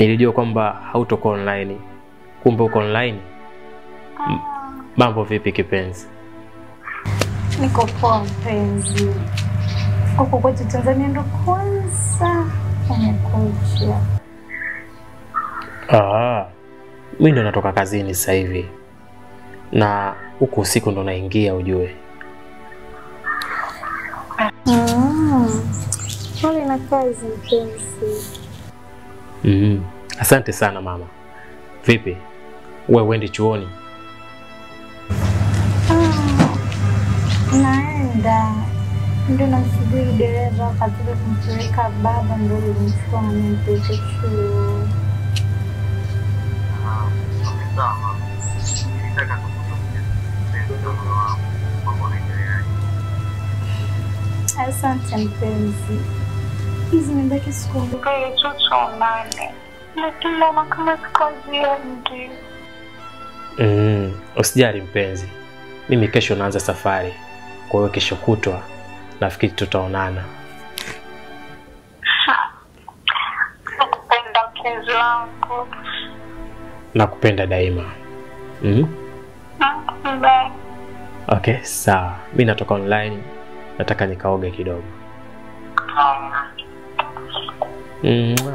Nilijua kwamba hautokuwa online, kumbe uko online. M- Mambo vipi kipenzi? Niko poa mpenzi. Huko kwetu Tanzania ndo kwanza umekuja. Ah, mi ndo natoka kazini sasa hivi na huku usiku ndo naingia, ujue. Mm. Pole na kazi mpenzi. mm Asante sana mama. Vipi, we uendi chuoni? Ah, naenda ndio namsubiri dereva katika kumpeleka baba, ndio nimchukua na nimpeleke chuo. Asante mpenzi, hizi nimebaki siku mbili tu tuonane, lakini naona kama sikaziendi. mm Usijali mpenzi, mimi kesho naanza safari, kwa hiyo kesho kutwa nafikiri tutaonana. Nakupenda mpenzi wangu. Nakupenda daima. mm Bye. Okay, sawa. Mi natoka online, nataka nikaoge kidogo. Mwah.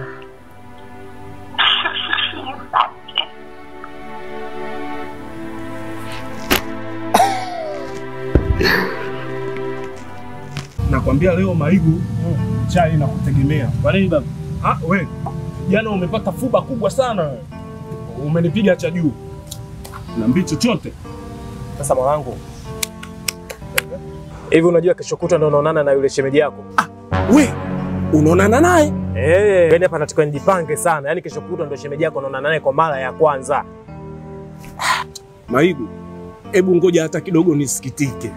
Nakwambia leo Maigu chai na kutegemea. Kwa nini baba? Ah, we jana umepata fuba kubwa sana wewe. Umenipiga cha juu. Niambie chochote. Sasa mwanangu, hivi unajua kesho kutwa ndo unaonana na yule shemeji yako? We unaonana naye? Eh, yani hapa natakiwa nijipange sana. Yaani kesho kutwa ndo shemeji yako unaonana naye kwa mara ya kwanza. Maigu, hebu ngoja hata kidogo nisikitike.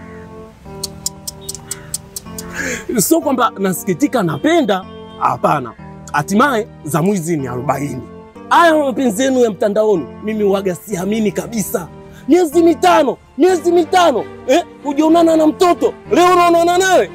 Sio kwamba nasikitika, napenda. Hapana, hatimaye za mwizi ni arobaini. Haya mapenzi yenu ya mtandaoni, mimi waga siamini kabisa. Miezi mitano, miezi mitano eh, hujaonana na mtoto, leo unaonana naye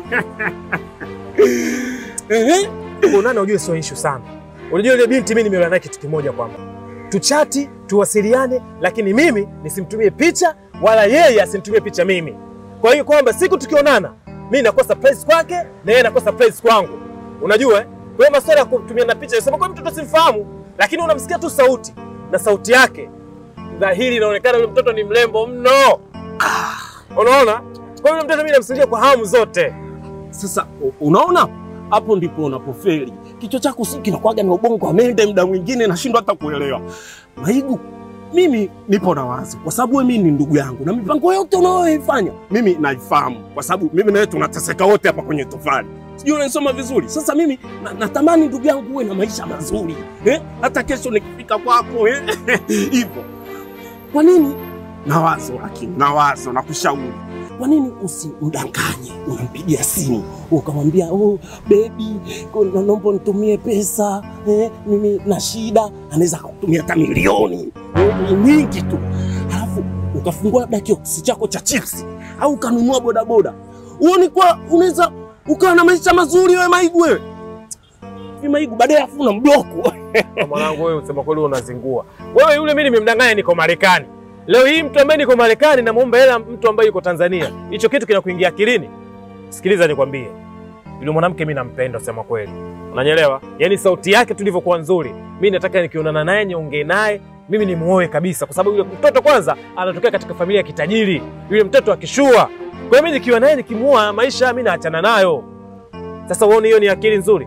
eh, Kuonana ujue sio issue sana. Unajua yule binti mimi nimeona naye kitu kimoja kwamba tuchati, tuwasiliane, lakini mimi nisimtumie picha wala yeye asinitumie picha mimi. Kwa hiyo kwamba siku tukionana, mimi nakuwa surprise kwake na yeye anakuwa surprise kwangu. Unajua eh? Kwa hiyo masuala ya kutumia na picha, sema kwa mtoto simfahamu, lakini unamsikia tu sauti na sauti yake dhahiri inaonekana yule mtoto ni mrembo mno. Unaona? Kwa hiyo yule mtoto mimi namsikia kwa hamu zote. Sasa u- unaona, hapo ndipo unapofeli. Kichwa chako si kinakuwaga na ubongo wa mende, muda mwingine nashindwa hata kuelewa. Maigu, mimi nipo na wazi, kwa sababu wewe mimi ni ndugu yangu na mipango yote unayoifanya mimi naifahamu, kwa sababu mimi na wewe tunateseka wote hapa kwenye tofali. Sijui unanisoma vizuri. Sasa mimi na, natamani ndugu yangu uwe na maisha mazuri eh? hata kesho nikifika kwako eh? hivyo. Kwa nini na wazo, lakini na wazo na kushauri kwa nini usimdanganye? Unampigia simu ukamwambia, oh, bebi, kuna- naomba nitumie pesa eh, mimi na shida. Anaweza akakutumia hata milioni eh, nyingi tu, alafu ukafungua labda kioksi chako cha chipsi au ukanunua bodaboda. Huoni kwa unaweza ukawa na maisha mazuri wewe Maigu, wewe Hivi Maigu, baadaye afu una mbloku Kwa mwanangu wewe usema kweli unazingua. Wewe yule mimi nimemdanganya niko Marekani. Leo hii mtu ambaye niko Marekani namuomba hela mtu ambaye yuko Tanzania. Hicho kitu kinakuingia akilini? Sikiliza nikwambie. Yule mwanamke mimi nampenda usema kweli. Unanielewa? Yaani sauti yake tulivyokuwa nzuri. Mimi nataka nikionana naye niongee naye, mimi nimuoe kabisa kwa sababu yule mtoto kwanza anatokea katika familia ya kitajiri. Yule mtoto akishua. Kwa hiyo mimi nikiwa naye nikimuoa maisha mimi naachana nayo. Sasa uone hiyo ni akili nzuri?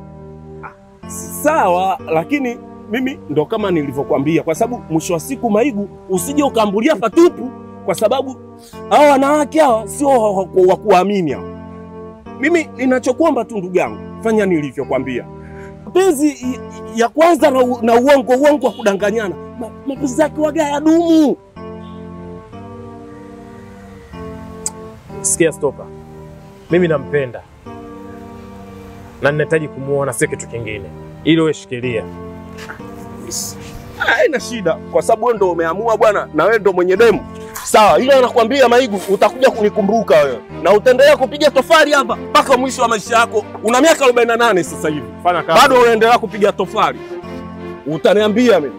sawa, lakini mimi ndo kama nilivyokuambia, kwa sababu mwisho wa siku Maigu, usije ukaambulia patupu, kwa sababu hawa wanawake hawa sio wa- wa wa kuamini hawa. Mimi ninachokuomba tu ndugu yangu, fanya nilivyokuambia. Mapenzi i- ya kwanza na, u- na uongo uongo wa kudanganyana, ma- mapenzi yake waga ya dumu. Sikia stopa, mimi nampenda na ninahitaji kumuona, sio kitu kingine. Ili wewe shikilia. Haina shida, kwa sababu wewe ndo umeamua bwana, na wewe ndo mwenye demu. Sawa, ila nakwambia Maigu, utakuja kunikumbuka wewe na utaendelea kupiga tofali hapa mpaka mwisho wa maisha yako. Una miaka 48 sasa hivi, Fanya kazi. bado unaendelea kupiga tofali. utaniambia mimi.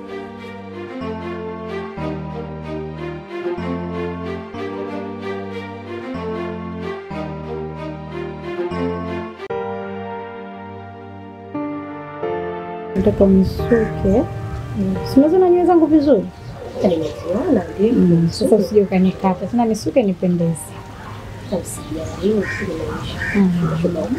Nataka unisuke. Simazona nywele zangu vizuri. Nimeziona ndio. Mm, Sasa usije ukanikata tena, nisuke nipendeze. Usijali, kile maisha. Mm.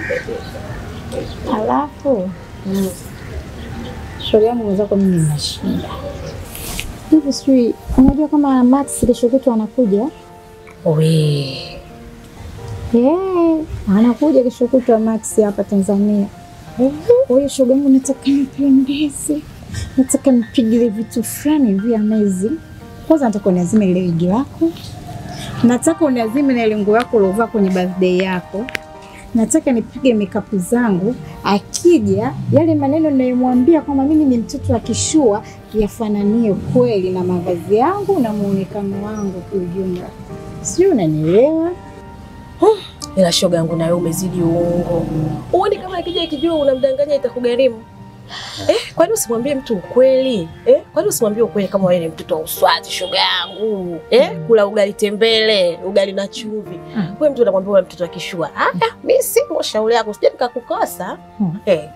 Alafu shauri yangu mwenzako, mimi nina shida hivi, sijui unajua kama Max kesho kutwa anakuja? We, Eh, anakuja kesho kutwa Max hapa Tanzania. Kwa hiyo shoga yangu, nataka nipendeze, nataka nipigile vitu fulani hivi amazing. Kwanza nataka uniazime ile wigi lako, nataka uniazime na ile nguo yako uliovaa kwenye birthday yako, nataka nipige makeup zangu. Akija yale maneno ninayomwambia kwamba mimi ni mtoto wa kishua yafananie kweli na mavazi yangu na muonekano wangu kiujumla. Sijui unanielewa? ila shoga yangu nawe umezidi uongo. Uone kama akija ikijua unamdanganya itakugharimu. Eh, kwani usimwambie mtu ukweli? Eh, kwani usimwambie ukweli kama wewe ni mtoto wa uswazi shoga yangu? Eh, kula ugali tembele, ugali na chumvi. Mm. Wewe mtu unamwambia wewe mtoto wa kishua. Ah, ah, mimi si shauri yako, sije nikakukosa. Mm. Eh,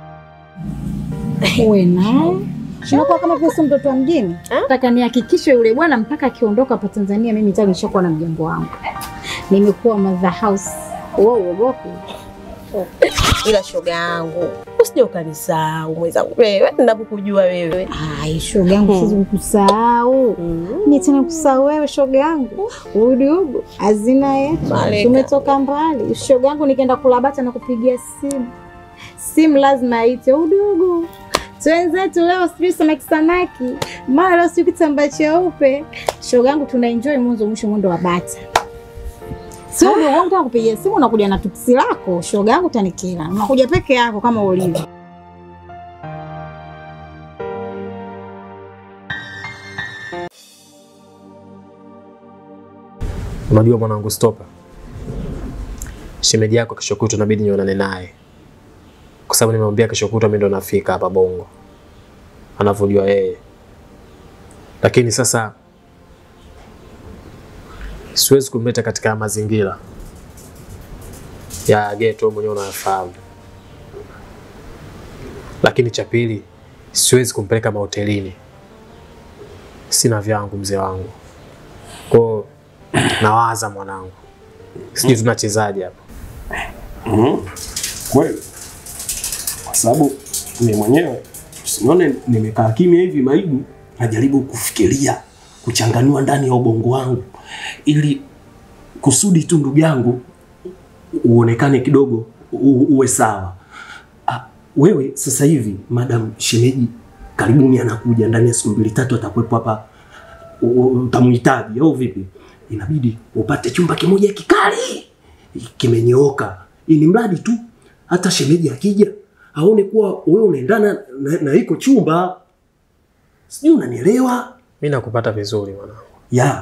uwe naye unakuwa kama vile sio mtoto wa mjini. Ah? Nataka nihakikishe yule bwana mpaka akiondoka hapa Tanzania, mimi tayari nishakuwa na mjengo wangu, nimekuwa mother house. Wewe uogopi? ila shoga yangu usije ukanisahau mwenzangu wewe, ninapokujua wewe. Ai, shoga yangu, siwezi kukusahau Mm. ni tena kusahau wewe, shoga yangu. Udugu hazina yetu, Malaika. tumetoka mbali. Shoga yangu, nikienda kula bata na kupigia simu, simu lazima aite udugu twenzetu leo, sijui samaki samaki, mara leo sijui kitambaa cheupe. Shoga yangu, tuna enjoy mwanzo mwisho, mwendo wa bata. Sio udugu wangu, tena kupigia simu, unakuja na tuksi lako. Shoga yangu, tanikila unakuja peke yako kama ulivyo. Unajua mwanangu, stopa, shemeji yako kesho kutwa inabidi nionane naye, kwa sababu nimemwambia kesho kutwa mimi ndo nafika hapa Bongo, anavyojua yeye. Lakini sasa siwezi kumleta katika mazingira ya geto, mwenyewe unayafahamu. Lakini cha pili, siwezi kumpeleka mahotelini, sina vyangu mzee wangu kwao nawaza mwanangu, sijui tunachezaje hapa. Mhm. Kweli, kwa sababu mimi mwenyewe usinione nimekaa kimya hivi maibu, najaribu kufikiria kuchanganua ndani ya ubongo wangu ili kusudi tu ndugu yangu uonekane kidogo u, uwe sawa. Ah, wewe sasa hivi madam shemeji karibuni anakuja ndani ya siku mbili tatu atakuwepo hapa, u- u- utamhitaji au vipi? Inabidi upate chumba kimoja kikali kimenyooka, ili mradi tu hata shemeji akija aone kuwa wewe unaendana na, na iko chumba. Sijui unanielewa? Mi nakupata vizuri mwanangu. ya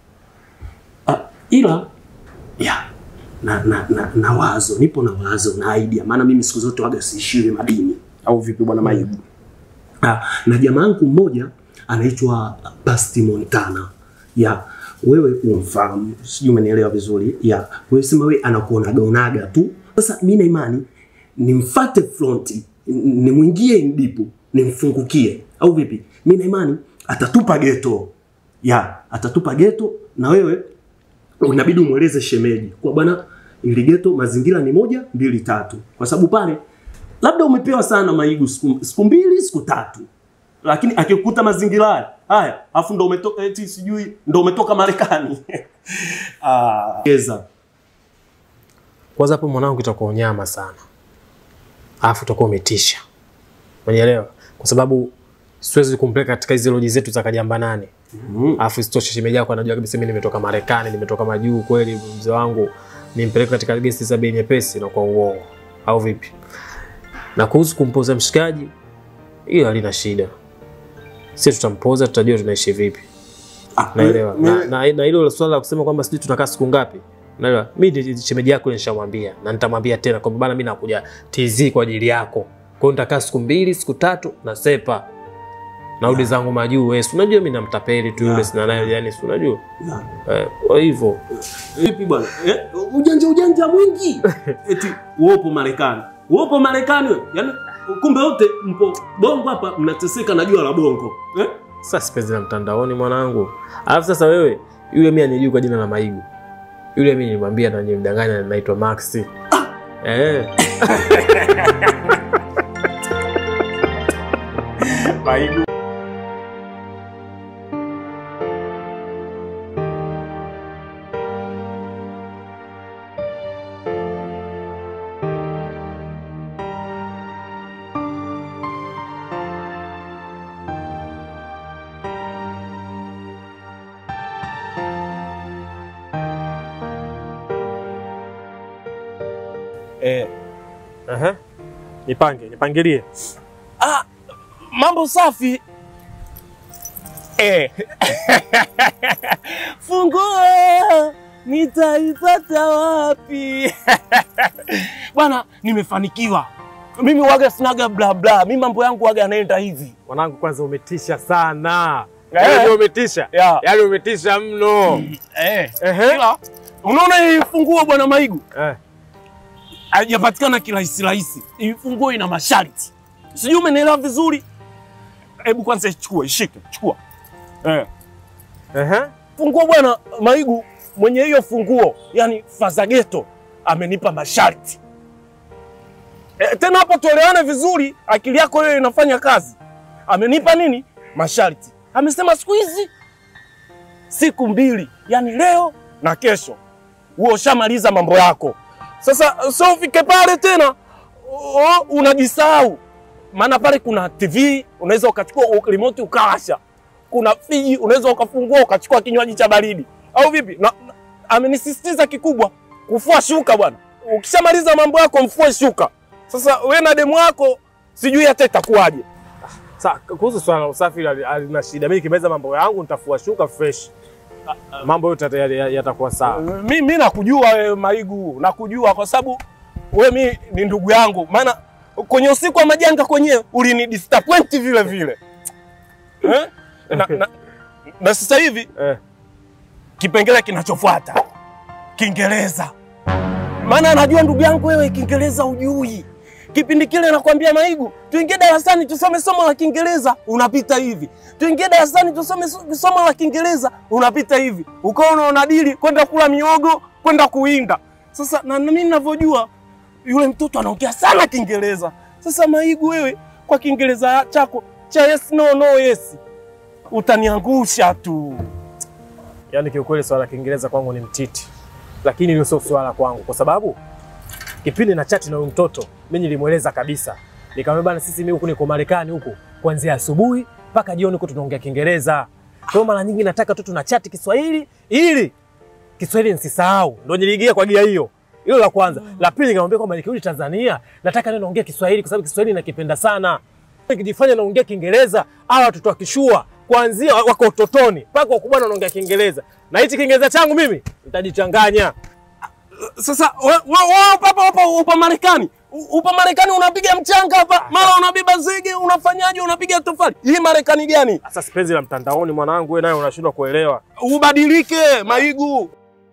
ah, ila ya na, na, na, na wazo nipo na wazo na idea, maana mimi siku zote waga siishiwi madini au vipi bwana Maibu? Ah, na jamaa yangu mmoja anaitwa Basti Montana ya wewe umfahamu, sijui umenielewa vizuri. Ya wewe sema wewe anakuonaga onaga tu. Sasa mimi na imani nimfate fronti, n- nimwingie ndipu, nimfungukie au vipi? Mimi na imani atatupa geto ya atatupa geto, na wewe unabidi umweleze shemeji kwa bwana, ili geto mazingira ni moja mbili tatu, kwa sababu pale labda umepewa sana maigu siku, siku mbili siku tatu, lakini akikukuta mazingira haya haya, afu ndo umetoka eti sijui ndo umetoka Marekani ah, geza Kwanza hapo mwanangu, itakuwa unyama sana, alafu utakuwa umetisha, umenielewa? Kwa sababu siwezi kumpeleka katika hizi loji zetu za kajamba nane, mm. alafu isitoshe shemeji yako anajua kabisa mimi nimetoka Marekani, nimetoka majuu kweli, mzee wangu nimpeleke katika gesti za bei nyepesi na kwa uongo, au vipi? Na kuhusu kumpoza mshikaji, hiyo halina shida, sisi tutampoza, tutajua tunaishi vipi. Ah, naelewa me- na, na, na hilo swala la kusema kwamba sijui tutakaa siku ngapi naelewa mi ni- shemeji yako nishamwambia na nitamwambia tena kwamba bana mi nakuja TZ kwa ajili yako kwa hiyo nitakaa siku mbili siku tatu na sepa narudi zangu majuu wewe si unajua mimi namtapeli tu yule Yeah. sina naye yani si unajua Yeah. eh, kwa hivyo Vipi bwana? Eh, ujanja ujanja mwingi. Eti uopo Marekani. Uopo Marekani wewe. Yaani kumbe wote mpo bongo hapa mnateseka na jua la bongo. Eh? sasa sipenzi la mtandaoni mwanangu alafu sasa wewe yule mimi anijui kwa jina la Maigu yule mimi nilimwambia na nilimdanganya naitwa Max eh Maigu. Eh, Aha. Nipange, nipangilie. ah, mambo safi. Eh. Funguo nitaipata wapi? Bwana, nimefanikiwa. Mimi waga sinaga bla bla. Mimi mambo yangu waga yanaenda hivi. Mwanangu, kwanza umetisha sana. Eh. Yaani umetisha. Yeah. Yaani umetisha mno. Eh. Ehe. Ila, unaona hii funguo bwana Maigu? Eh. haijapatikana kirahisi rahisi. Hii funguo ina masharti, sijui umenielewa vizuri. Hebu kwanza ichukue, ishike, chukua. Eh. Ehe. Funguo bwana Maigu, mwenye hiyo funguo, yani Fazageto amenipa masharti. E, tena hapo tuelewane vizuri, akili yako hiyo inafanya kazi. Amenipa nini? Masharti. Amesema siku hizi siku mbili, yani leo na kesho, huo ushamaliza mambo yako. Sasa so ufike pale tena o, unajisahau, maana pale kuna TV unaweza ukachukua remote ukawasha, kuna friji unaweza ukafungua ukachukua kinywaji cha baridi au vipi? Na, na, amenisisitiza kikubwa kufua shuka bwana. Ukishamaliza mambo yako mfue shuka. Sasa we na demu wako sijui hata itakuwaje. Sasa kuhusu swala la usafi hili halina shida. Mimi nikimaliza mambo yangu nitafua shuka fresh. Mambo yote yata- yata- yatakuwa sawa. mi, mi nakujua wewe Maigu, nakujua kwa sababu we mi ni ndugu yangu, maana kwenye usiku wa majanga kwenyewe ulini disappoint vile vile eh? na, na, na sasa hivi Eh. kipengele kinachofuata Kiingereza, maana anajua ndugu yangu wewe Kiingereza ujui. Kipindi kile nakwambia Maigu, tuingie darasani tusome somo la Kiingereza, unapita hivi. Tuingie darasani tusome so- somo la Kiingereza, unapita hivi. Ukawa unaona dili kwenda kula miogo, kwenda kuinda. Sasa na na mimi ninavyojua yule mtoto anaongea sana Kiingereza. Sasa Maigu, wewe kwa Kiingereza chako cha yes no no yes utaniangusha tu. Yaani kiukweli swala la Kiingereza kwangu ni mtiti, lakini hilo sio swala kwangu, kwa sababu kipindi na chati na huyu mtoto mimi nilimweleza kabisa, nikamwambia bana, sisi mimi huku niko Marekani huku kuanzia asubuhi mpaka jioni huku tunaongea Kiingereza. Kwa hiyo mara nyingi nataka tu tuna chati Kiswahili ili Kiswahili nisisahau. Ndio niliingia kwa gia hiyo. Hilo la kwanza. La pili nikamwambia kwamba nikirudi Tanzania nataka ndio naongea Kiswahili kwa sababu Kiswahili nakipenda sana. Nikijifanya naongea Kiingereza, hawa watoto wakishua kuanzia wako utotoni mpaka wakubwa wanaongea Kiingereza. Na hichi Kiingereza changu mimi nitajichanganya. Sasa wewe we, we, upo hapa upo, upo Marekani. U- Upo Marekani unapiga mchanga hapa, mara unabeba zege, unafanyaje, unapiga tofali. Hii Marekani gani? Sasa sipenzi la mtandaoni mwanangu, wewe naye unashindwa kuelewa. Ubadilike Maigu.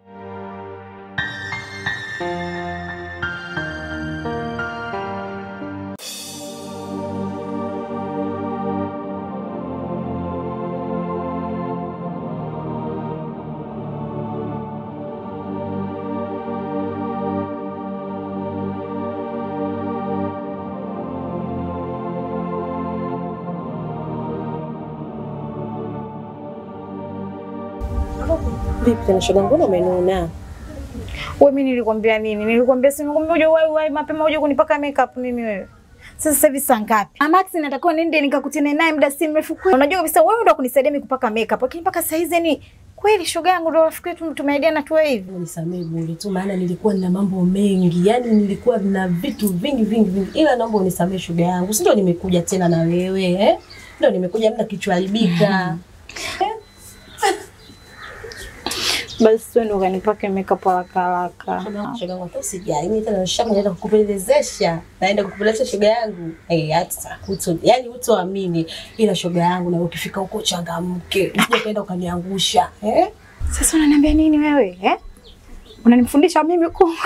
Vipi tena shoga, mbona umenuna? Wewe mimi nilikwambia nini? Nilikwambia si nikwambia uje wai wai mapema uje kunipaka makeup mimi wewe. Sasa sasa hivi saa ngapi? Ah, Max natakiwa niende nikakutane naye muda si mrefu kweli. Unajua kabisa wewe ndo kunisaidia mimi kupaka makeup. Lakini mpaka saa hizi ni kweli shoga yangu ndo rafiki yetu tumeidiana tu hivi. Unisamehe bure tu, maana nilikuwa nina mambo mengi, yaani nilikuwa na vitu vingi vingi vingi, ila naomba unisamehe shoga yangu, si ndio nimekuja tena na wewe eh? Ndio nimekuja muda kichwa haribika. Basi twende ukanipake makeup haraka haraka. Shoga yangu hata usijali, mimi tena nishaku naenda kukupendezesha, naenda kukupendezesha shoga yangu. Eh, hata uto, yani utoamini, ila shoga yangu na ukifika huko changamke, usije kaenda ukaniangusha eh? Sasa unaniambia nini wewe eh? Unanifundisha mimi kungwi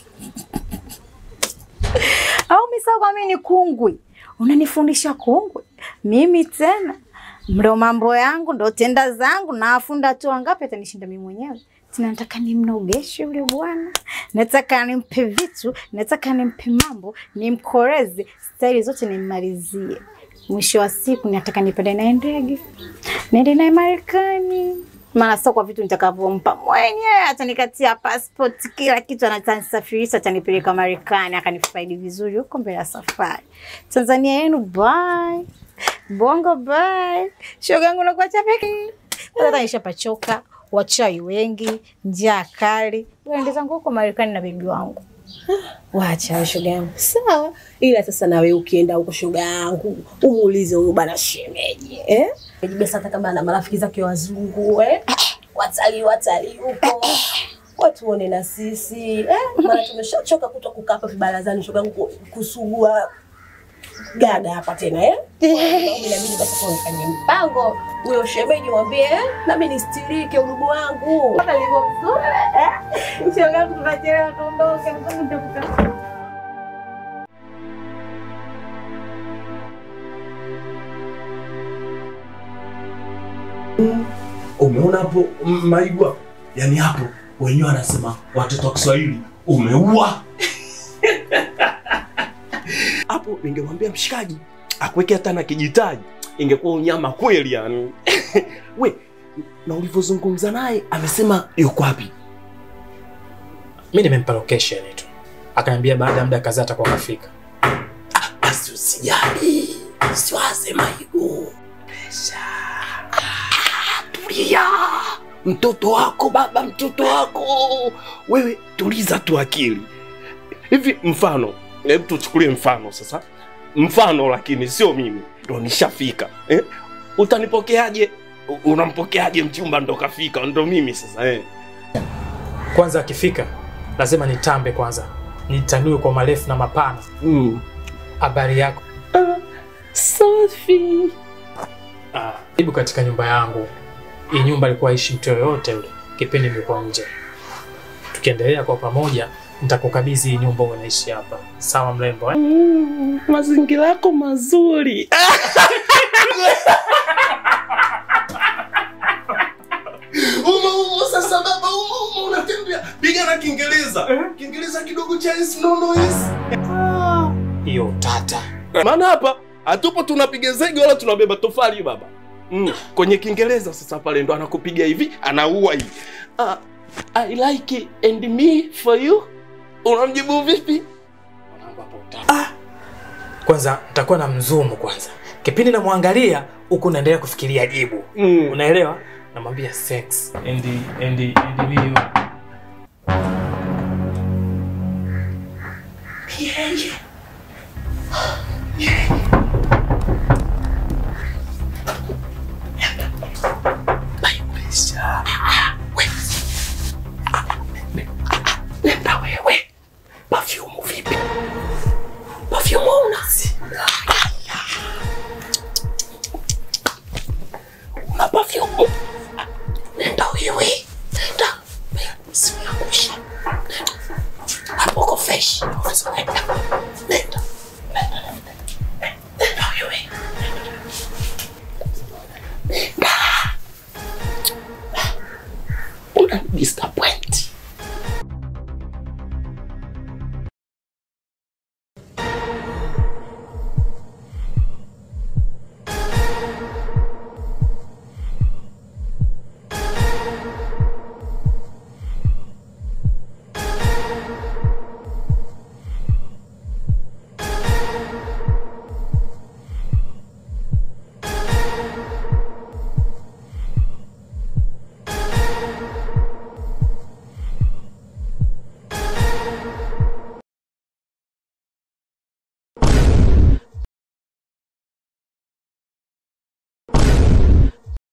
au misao kwa mimi ni kungwi? Unanifundisha kungwi mimi tena? Ndo mambo yangu ndo tenda zangu, na afunda tu wangapi atanishinda mimi mwenyewe. Tena nataka nimnogeshe yule bwana, nataka nimpe vitu, nataka nimpe mambo, nimkoreze, staili zote nimmalizie. Mwisho wa siku nataka nipande naye ndege, niende naye Marekani maana sio kwa vitu nitakavyompa mwenyewe, atanikatia passport, kila kitu, atanisafirisha, atanipeleka Marekani, akanifaidi vizuri huko mbele ya safari. Tanzania yenu bye, bongo bye, shoga yangu nakuacha peke hata nishapachoka, wachawi wengi, njaa kali, ende zangu huko Marekani na bebi wangu. Wacha wewe shoga yangu. Sawa. Ila sasa na wewe ukienda huko shoga yangu, umuulize huyo bana shemeji, eh? Shemeji hata kama ana marafiki zake wazungu, eh? Watalii watalii huko. Watuone na sisi, eh? Maana tumeshachoka kuto kukaa hapa vibarazani shoga yangu kusugua gaga hapa tena eh? Mimi inabidi basi kwa nifanye mpango huyo shemeji mwambie eh? nami nistirike udugu wangu. Hata nilivyo mzuri eh? Shoga yangu tunachelewa, tuondoke, mzungu nitakuta Umeona hapo m- Maigwa? Yaani hapo wenyewe wanasema watoto wa Kiswahili umeua. Hapo ningemwambia mshikaji akuweke hata na kijitaji, ingekuwa unyama kweli yani. We, na ulivyozungumza naye amesema yuko wapi? Mi nimempa location tu, akaniambia baada ya muda kadhaa atakuwa kafika. Basi usijali, usiwaze Maigu. Pesha. Ah, Tulia. Mtoto wako baba, mtoto wako. Wewe tuliza tu akili. Hivi mfano, hebu tuchukulie mfano sasa. Mfano lakini sio mimi. Ndo nishafika. Eh? Utanipokeaje? U- Unampokeaje mchumba ndo kafika? Ndo mimi sasa eh. Kwanza akifika lazima nitambe kwanza, nitanue kwa marefu na mapana. Mm. Habari yako? Safi. Ah, karibu katika nyumba yangu. Hii nyumba ilikuwa ishi mtu yoyote yule kipindi nilikuwa nje. Tukiendelea kwa pamoja, nitakukabidhi hii nyumba unaishi hapa. Sawa mrembo eh? Mm, mazingira yako mazuri. Umo umo sasa baba umo umo unatembea. Piga na Kiingereza. Kiingereza kidogo cha yes no no yes. Hiyo tata. Maana hapa hatupo tunapiga zege wala tunabeba tofali baba. Mm. Kwenye Kiingereza sasa pale ndo anakupiga hivi, anaua hivi. Ah, I like it and me for you. Unamjibu vipi? Kwanza nitakuwa na mzumu kwanza. Kipindi namwangalia huku naendelea kufikiria jibu. Mm. Unaelewa? Namwambia sex and and and me Nenda wewe. Perfume vipi? Perfume una? Una perfume? Nenda wewe. Nenda. Usiangushe. Hapo uko fresh. Nenda. Nenda. Nenda wewe. Nenda. Una disturb